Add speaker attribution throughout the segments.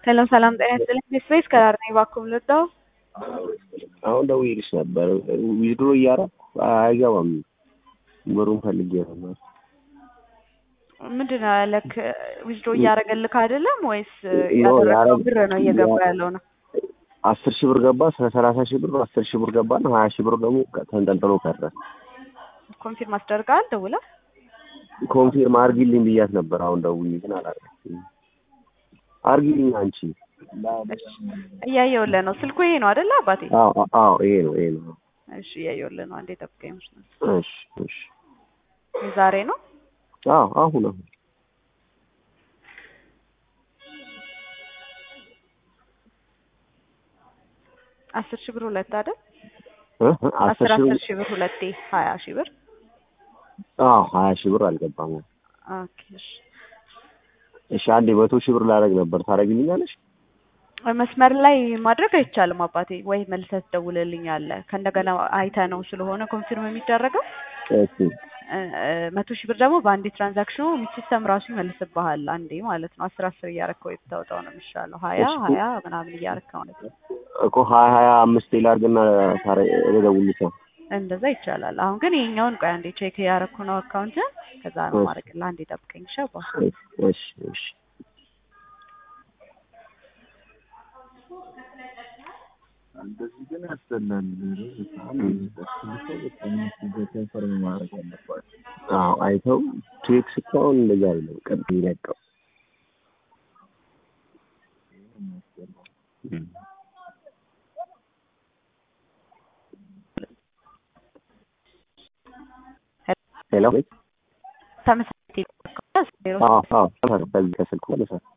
Speaker 1: ሰላም ሰላም፣ ጤና ይስጥልኝ። ስፔስ ከዳር ነኝ። እባክዎ ልርዳው?
Speaker 2: አሁን ደውዬልሽ ነበር። ዊዝድሮ እያደረኩ አይገባም። ብሩን ፈልጌ ነበር።
Speaker 1: ምንድን ነው ያለክ? ዊዝድሮ እያደረገልክ አይደለም ወይስ
Speaker 2: ኖ፣
Speaker 1: ያደረገው
Speaker 2: ያረግ-
Speaker 1: ብር ነው እየገባ ያለው ነው?
Speaker 2: አስር ሺህ ብር ገባ። ሰላሳ ሺህ ብር አስር ሺህ ብር ገባና ሀያ ሺህ ብር ደግሞ ተንጠልጥሎ ቀረ።
Speaker 1: ኮንፊርም አስደርገሃል ደውለህ?
Speaker 2: ኮንፊርም አርጊልኝ ብያት ነበር። አሁን ደውዬ ግን አላረገችም። አርጊልኝ አንቺ።
Speaker 1: እያየሁልህ ነው። ስልኩ ይሄ ነው አይደለ አባቴ?
Speaker 2: አዎ አዎ፣ ይሄ ነው ይሄ ነው።
Speaker 1: እሺ እያየሁልህ ነው። አንዴ ጠብቀኝ። መስሎኝ
Speaker 2: እሺ እሺ።
Speaker 1: ዛሬ ነው።
Speaker 2: አዎ አሁን አሁን
Speaker 1: አስር ሺህ ብር ሁለት አይደል?
Speaker 2: እ እ አስር
Speaker 1: አስር
Speaker 2: ሺህ
Speaker 1: አስር
Speaker 2: ብር
Speaker 1: ሺህ ብር ሁለቴ ሀያ ሺህ ብር።
Speaker 2: አዎ ሀያ ሺህ ብር አልገባም።
Speaker 1: ኦኬ እሺ።
Speaker 2: እሺ አንዴ መቶ ሺህ ብር ላደርግ ነበር። ታደርጊልኛለሽ?
Speaker 1: መስመር ላይ ማድረግ አይቻልም አባቴ። ወይ መልሰህ ትደውልልኛለህ። ከእንደገና አይተህ ነው ስለሆነ ኮንፊርም የሚደረገው።
Speaker 2: እሺ
Speaker 1: እ እ መቶ ሺህ ብር ደግሞ በአንዴ ትራንዛክሽኑ ሲስተም ራሱ ይመልስብሃል። አንዴ ማለት ነው። አስር አስር እያረክ ወይ ብታወጣው ነው የሚሻለው። ሀያ
Speaker 2: እሺ።
Speaker 1: ሀያ ምናምን እያረክ ማለት ነው።
Speaker 2: እኮ ሀያ ሀያ አምስት ላድርግና ታረ- ልደውልልሽ ነው።
Speaker 1: እንደዛ ይቻላል። አሁን ግን ይሄኛውን ቆይ አንዴ ቼክ እያረኩ ነው አካውንትን። ከዛ ነው
Speaker 2: እሺ።
Speaker 1: ማድረግልህ። አንዴ ጠብቀኝ ሸባ
Speaker 2: እሺ እሺ።
Speaker 3: እንደዚህ ግን ያስጠላል። ኮንፈርም ማድረግ አለባቸው።
Speaker 2: አዎ አይተው ቼክ ስታውን እንደዛ አይደለም ቀጥ ይለቀው ሄሎ
Speaker 1: ተመሳሳይ ዜሮ
Speaker 2: አዎ አዎ ከዚህ ከስልኩ ማለት ነው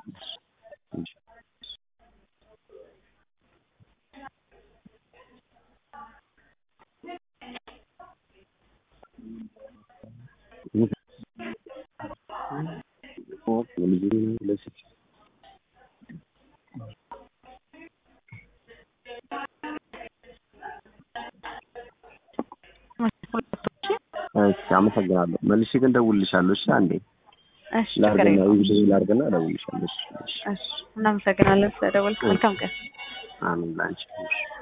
Speaker 2: እሺ አመሰግናለሁ። መልሼ ግን እደውልልሻለሁ። እሺ አንዴ
Speaker 1: እሺ ችግር
Speaker 2: ላርግና
Speaker 1: የለውም።
Speaker 2: ዊዝ ላርግና እደውልልሻለሁ። እሺ እሺ
Speaker 1: እሺ እናመሰግናለን ስለደወልክ። መልካም ቀን።
Speaker 2: አሜን ላንቺ። እሺ